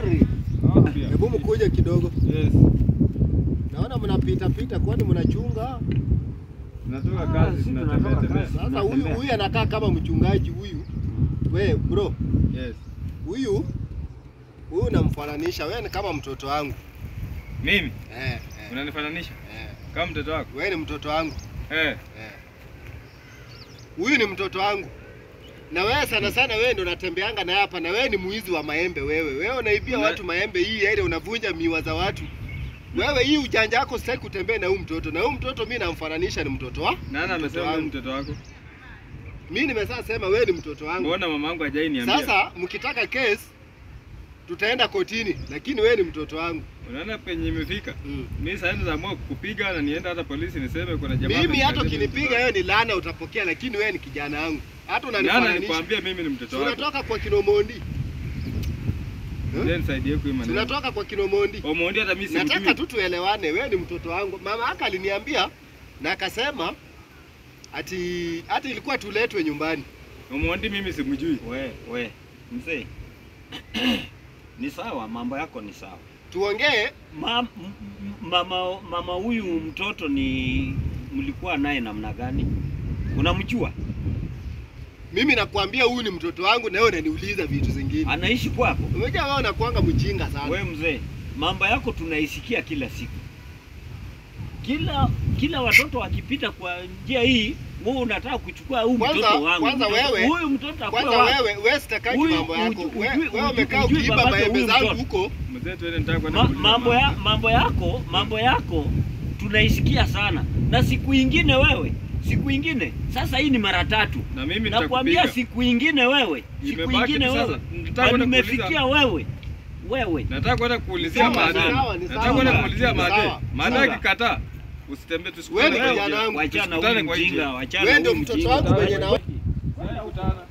Habari, Ah, pia. hebu mkuje kidogo. Yes. Naona mnapita pita, kwani mnachunga? Tunatoka Ah, kazi, sisi tunatembea tunatoka tembea. kazi. Sasa huyu Tunatembea. huyu anakaa kama mchungaji huyu. We bro, Yes. huyu huyu namfananisha, wewe ni kama mtoto wangu. Mimi Eh, eh, unanifananisha eh. kama mtoto wako? Wewe ni mtoto wangu. Eh. Eh. Huyu ni mtoto wangu. Na wewe sana sana wewe ndo unatembeanga na hapa na wewe ni mwizi wa maembe wewe. Wewe unaibia Una- watu maembe hii ile unavunja miwa za watu. Wewe hii ujanja wako sitaki kutembea na huyu mtoto. Na huyu mtoto mimi namfananisha ni mtoto wa? Nani mtoto amesema wewe wangu. mtoto wako? Mimi nimesha sema wewe ni mtoto wangu. Mbona mamangu hajai niambia? Sasa mkitaka kesi tutaenda kotini, lakini wewe ni mtoto wangu. Unaona penye imefika? Mm. Mimi sasa naamua kukupiga na nienda hata polisi niseme kuna jamaa. Mimi hata amenikataza ukinipiga mtoto wewe ni laana utapokea, lakini wewe ni kijana wangu. Hata wangu. Nani unanifananisha. alikwambia mimi ni mtoto wako? Tunatoka kwa Kinomondi. Ndio nisaidie kwa hii maneno. Tunatoka kwa Kinomondi. Omondi hata mimi Nataka simjui. tu tuelewane, wewe ni mtoto wangu. Mama yake aliniambia na akasema ati hata ilikuwa tuletwe nyumbani. Omondi mimi simjui. We, we, mzee. ni sawa, mambo yako ni sawa. Tuongee Ma, m- m- mama mama huyu mtoto ni mlikuwa naye namna gani? Unamjua? mimi nakwambia huyu ni mtoto wangu na wewe unaniuliza vitu zingine. Anaishi kwako? Umejua wewe unakuanga mjinga sana. We mzee, mambo yako tunaisikia kila siku. Kila kila watoto wakipita kwa njia hii, wewe unataka kuchukua huyu Kwanza- mtoto wangu. kwanza Mtoto- wewe- huyu mtoto akuwe Kwanza wako. wewe wewe sitaki Huyu mambo yako. uju- Wewe ujui- wewe umekaa ujui ukiiba babake maembe huyu zangu mtoto. huko. Mzee tuende nitaka kwenda Ma, kuuliza mambo ya mama. mambo yako mambo yako tunaisikia sana, na siku ingine wewe, siku ingine sasa, hii ni mara tatu Na mimi nakwambia, nitakupiga. siku ingine wewe, siku Imebaki ingine tu sasa. wewe, Nataka na kwenda nimefikia kuuliza. wewe wewe Nataka kwenda kuulizia Sawa, Made. sawa, ni Nataka sawa. kwenda kuulizia Ni Made. sawa. Made Sawa. akikataa usitembee Wewe tusikutane ni kwa kijana njia. wangu. wachana Tusikutane huyu kwa njia. mjinga, wachana Wewe ndio huyu mtoto mjinga. wangu mwenye na Tusikutane.